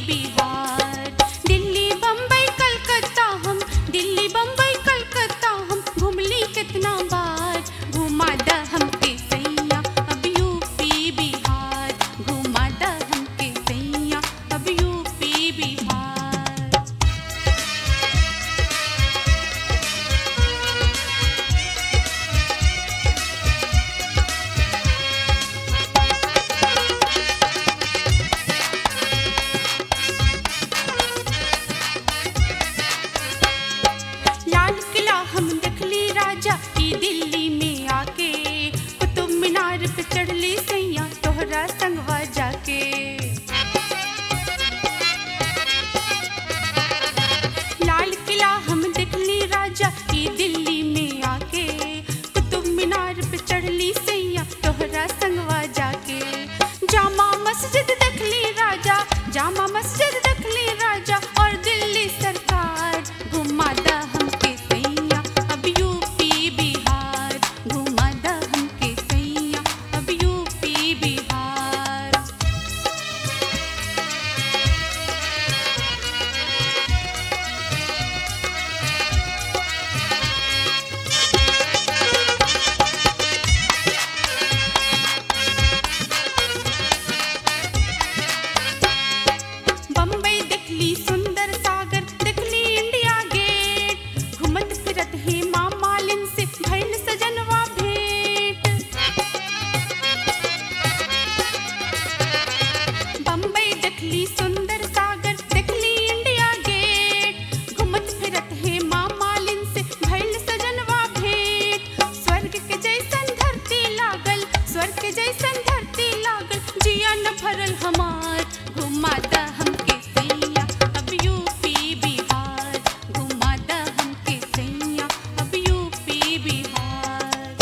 बिहार दिल्ली बम्बई कलकत्ता हम दिल्ली बम्बई कलकत्ता हम घुमली कितना बार घुमा द हमके सैया अब यूपी बिहार घुमा द हमके सैया अब यूपी बिहार लाल किला हम देखली राजा ई दिल्ली में आके कुतुब मीनार पे चढ़ली सैया तोहरा संगवा जाके लाल किला हम देखली राजा ई दिल्ली में आके कुतुब मीनार पे चढ़ली सैया तोहरा संगवा जाके जामा मस्जिद देखली राजा जामा मस्जिद देखली राजा और दिल्ली सरकार घुमादा हमके सैया अब यूपी बिहार घुमादा हमके सैया अब यूपी बिहार बम्बई देखली सुंदर सागर देखली इंडिया गेट घुमत फिरत ही माँ मालिन से भइल सजनवा भेंट बम्बई देखली सुंदर सागर देखली इंडिया गेट घुमत फिरत हे माँ मालिन से भइल सजनवा भेंट स्वर्ग के जैसन धरती लागल स्वर्ग के जैसन धरती लागल जिया न भरल हमार घुमाता हमके सैया अब यूपी बिहार घुमाता हमके सैया अब यूपी बिहार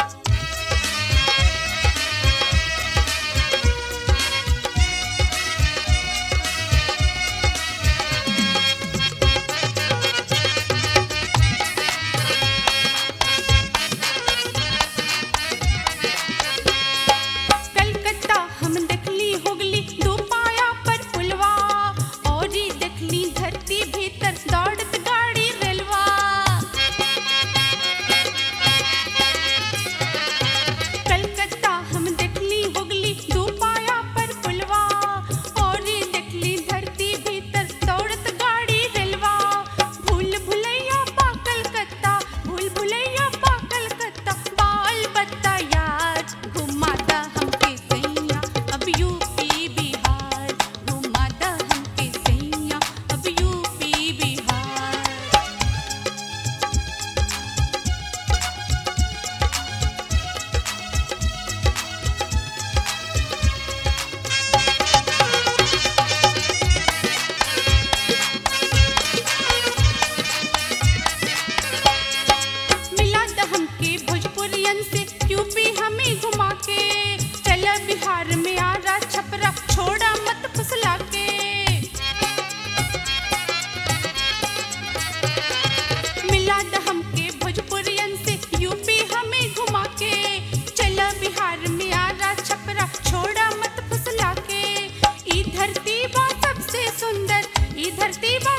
कलकत्ता हम देखली हुगली दो पाया पर पुलवा और ही देखली धरती भीतर दौड़त गाड़ी रेलवा कलकत्ता हम देखली हुगली दो पाया पर पुलवा और ही देखली धरती भीतर दौड़त गाड़ी रेलवा भूल भुलैया पा कलकत्ता भूल भुलैया पा कलकत्ता बाल बत्ता यार घुमाता हमके सैया अब यूपी बिहार घुमाता हमके सैया अब यूपी बिहार मिला द हमके भोजपुरियन से यूपी हमें घुमा के चला बिहार में आरा छपरा छोड़ा मत फुसला के मिला द हमके भोजपुरियन से यूपी हमें घुमा के चला बिहार में आरा छपरा छोड़ा मत फुसला के ई धरती बा सबसे सुंदर ई धरती बा